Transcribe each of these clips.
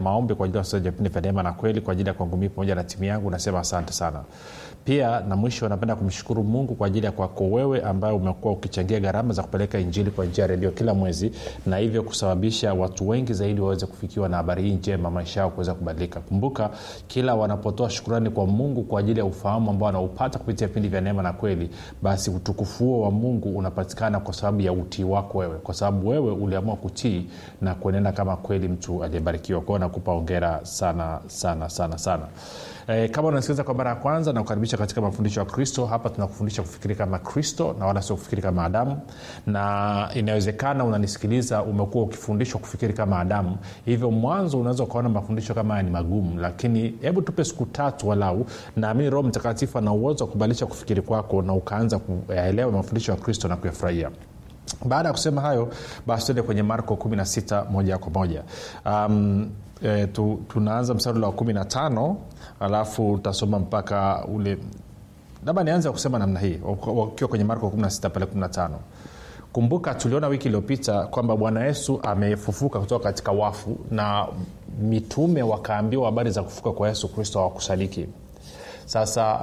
maombi kwa ajili ya wasikilizaji wa vipindi vya neema na kweli kwa ajili ya kwangu mii pamoja na timu yangu nasema asante sana pia na mwisho napenda kumshukuru mungu kwa ajili ya kwako wewe ambaye umekuwa ukichangia gharama za kupeleka injili kwa njia ya redio kila mwezi na hivyo kusababisha watu wengi zaidi waweze kufikiwa na habari hii njema maisha yao kuweza kubadilika kumbuka kila wanapotoa shukurani kwa mungu kwa ajili ya ufahamu ambao wanaupata kupitia vipindi vya neema na kweli basi utukufu huo wa mungu unapatikana kwa sababu ya utii wako wewe kwa sababu wewe uliamua kutii na kuenenda kama kweli mtu aliyebarikiwa kwao nakupa ongera sana sana sana sana e, kama unasikiliza kwa mara ya kwanza na kukaribisha katika mafundisho ya kristo hapa tunakufundisha kufikiri kama kristo na wala sio kufikiri kama adamu na inawezekana unanisikiliza umekuwa ukifundishwa kufikiri kama adamu hivyo mwanzo unaweza ukaona mafundisho kama haya ni magumu lakini hebu tupe siku tatu walau naamini roho mtakatifu ana uwezo wa kubadilisha kufikiri kwako na ukaanza kuyaelewa mafundisho ya kristo na kuyafurahia baada ya kusema hayo basi tuende kwenye marko 16 moja kwa moja um, e, tu, tunaanza mstari wa 15 alafu utasoma mpaka ule labda nianze kusema namna hii wakiwa kwenye marko 16 pale 15 kumbuka tuliona wiki iliyopita kwamba bwana yesu amefufuka kutoka katika wafu na mitume wakaambiwa habari za kufuka kwa yesu kristo hawakusadiki sasa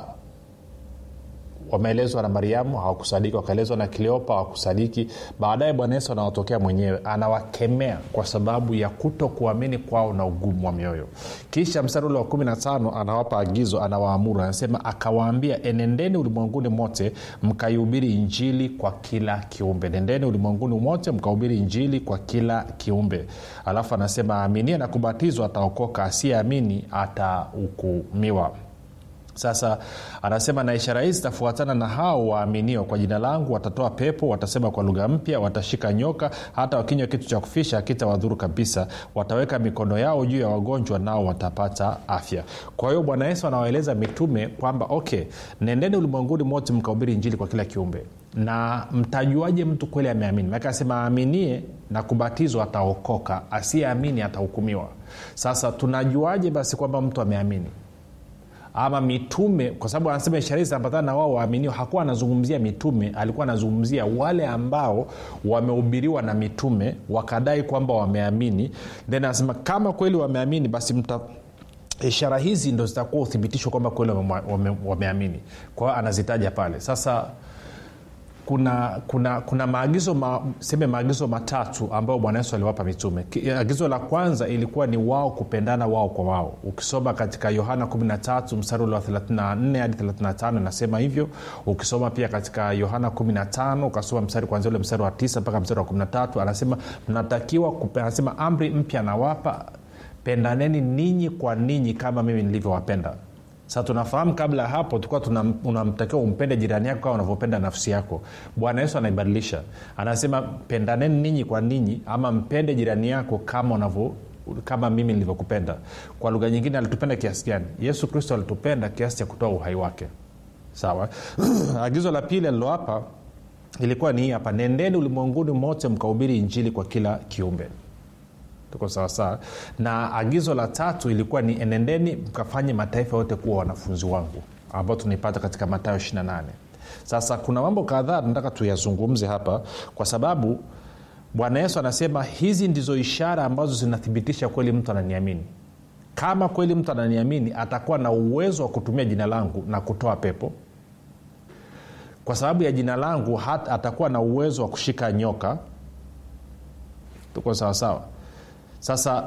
wameelezwa na mariamu hawakusadiki wakaelezwa na kleopa hawakusadiki baadaye bwana yesu anawatokea mwenyewe anawakemea kwa sababu ya kuto kuamini kwao na ugumu wa mioyo kisha mstari ule wa 15 anawapa agizo anawaamuru anasema akawaambia enendeni ulimwenguni mote mkaihubiri injili kwa kila kiumbe nendeni ulimwenguni mote mkahubiri injili kwa kila kiumbe alafu anasema aaminie na kubatizwa ataokoka asiyeamini atahukumiwa sasa anasema na ishara hizi zitafuatana na hao waaminio kwa jina langu watatoa pepo watasema kwa lugha mpya watashika nyoka hata wakinywa kitu cha kufisha akitawadhuru kabisa wataweka mikono yao juu ya wagonjwa nao watapata afya kwa hiyo bwana yesu anawaeleza mitume kwamba okay nendeni ulimwenguni mote mkahubiri injili kwa kila kiumbe na mtajuaje mtu kweli ameamini maake anasema aaminie na kubatizwa ataokoka asiyeamini atahukumiwa sasa tunajuaje basi kwamba mtu ameamini ama mitume kwa sababu anasema ishara hizi zinaambatana na wao waaminio hakuwa anazungumzia mitume alikuwa anazungumzia wale ambao wamehubiriwa na mitume wakadai kwamba wameamini then anasema kama kweli wameamini basi mta ishara hizi ndo zitakuwa uthibitisho kwamba kweli wameamini wame, wame kwa hiyo anazitaja pale sasa kuna kuna kuna maagizo ma, seme maagizo matatu ambayo bwana yesu aliwapa mitume agizo la kwanza ilikuwa ni wao kupendana wao kwa wao ukisoma katika yohana 13 mstari ule wa 34 hadi 35 inasema hivyo ukisoma pia katika yohana 15 ukasoma mstari kwanzia ule mstari wa 9 mpaka mstari wa 13 anasema mnatakiwa anasema amri mpya nawapa pendaneni ninyi kwa ninyi kama mimi nilivyowapenda sasa tunafahamu kabla ya hapo tulikuwa unamtakiwa umpende jirani yako kama unavyopenda nafsi yako bwana yesu anaibadilisha anasema pendaneni ninyi kwa ninyi ama mpende jirani yako kama unavyo kama mimi nilivyokupenda kwa lugha nyingine alitupenda kiasi gani yesu kristo alitupenda kiasi cha kutoa uhai wake sawa agizo la pili aliloapa ilikuwa ni hii hapa nendeni ulimwenguni mote mkahubiri injili kwa kila kiumbe tuko sawasawa na agizo la tatu ilikuwa ni enendeni mkafanye mataifa yote kuwa wanafunzi wangu ambao tunaipata katika matayo 28 sasa kuna mambo kadhaa tunataka tuyazungumze hapa kwa sababu bwana yesu anasema hizi ndizo ishara ambazo zinathibitisha kweli mtu ananiamini kama kweli mtu ananiamini atakuwa na uwezo wa kutumia jina langu na kutoa pepo kwa sababu ya jina langu hat, atakuwa na uwezo wa kushika nyoka tuko sawasawa sasa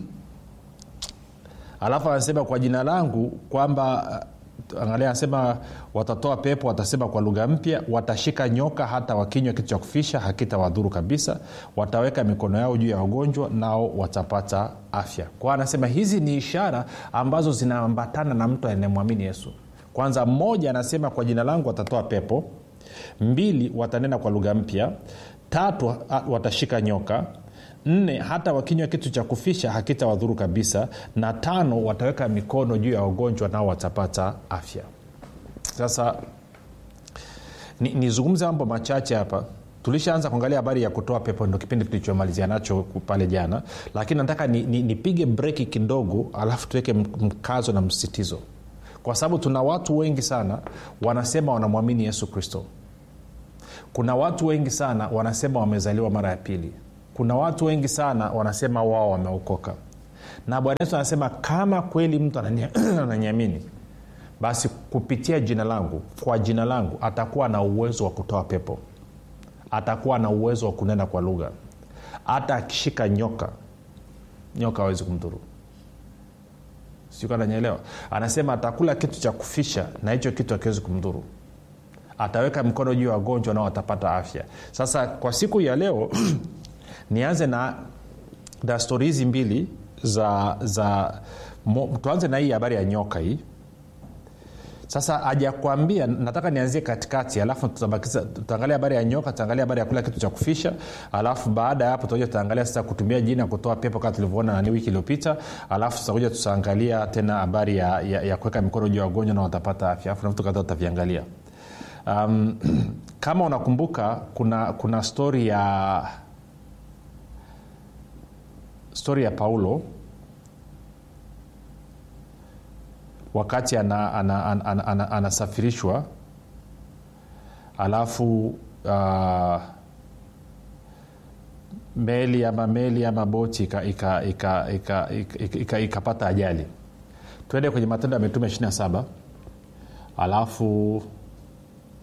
alafu anasema kwa jina langu kwamba angalia anasema watatoa pepo watasema kwa lugha mpya watashika nyoka hata wakinywa kitu cha kufisha hakitawadhuru kabisa wataweka mikono yao juu ya wagonjwa nao watapata afya kwao anasema hizi ni ishara ambazo zinaambatana na mtu anayemwamini yesu kwanza mmoja anasema kwa jina langu watatoa pepo mbili watanena kwa lugha mpya tatu watashika nyoka nne hata wakinywa kitu cha kufisha hakitawadhuru kabisa na tano wataweka mikono juu ya wagonjwa nao watapata afya sasa nizungumze ni mambo machache hapa tulishaanza kuangalia habari ya kutoa pepo ndo kipindi tulichomalizia nacho pale jana lakini nataka nipige ni, ni breki kidogo alafu tuweke mkazo na msisitizo kwa sababu tuna watu wengi sana wanasema wanamwamini yesu kristo kuna watu wengi sana wanasema wamezaliwa mara ya pili kuna watu wengi sana wanasema wao wameokoka na bwana yesu anasema kama kweli mtu anania- ananiamini basi kupitia jina langu kwa jina langu atakuwa na uwezo wa kutoa pepo atakuwa na uwezo wa kunena kwa lugha hata akishika nyoka nyoka awezi kumdhuru sikananyelewa anasema atakula kitu cha kufisha na hicho kitu akiwezi kumdhuru ataweka mkono juu ya wagonjwa nao watapata afya sasa kwa siku ya leo nianze na na stori hizi mbili za za mo, tuanze na hii habari ya nyoka hii sasa hajakwambia nataka nianzie katikati alafu tutabakiza- tutaangalia habari ya nyoka tutaangalia habari ya kula kitu cha kufisha alafu baada ya hapo tutakuja tutaangalia sasa kutumia jina kutoa pepo kama tulivyoona nani wiki iliyopita alafu tutakuja tutaangalia tena habari ya, ya, ya kuweka mikono juu ya wagonjwa na watapata afya alafu na vitu kadhaa tutaviangalia um, kama unakumbuka kuna kuna stori ya stori ya paulo wakati anasafirishwa ana, ana, ana, ana, anasafirishwa, alafu uh, meli ama meli ama boti ikapata ika, ika, ika, ika, ika, ika, ikapata ajali twende kwenye matendo ya mitume 27 alafu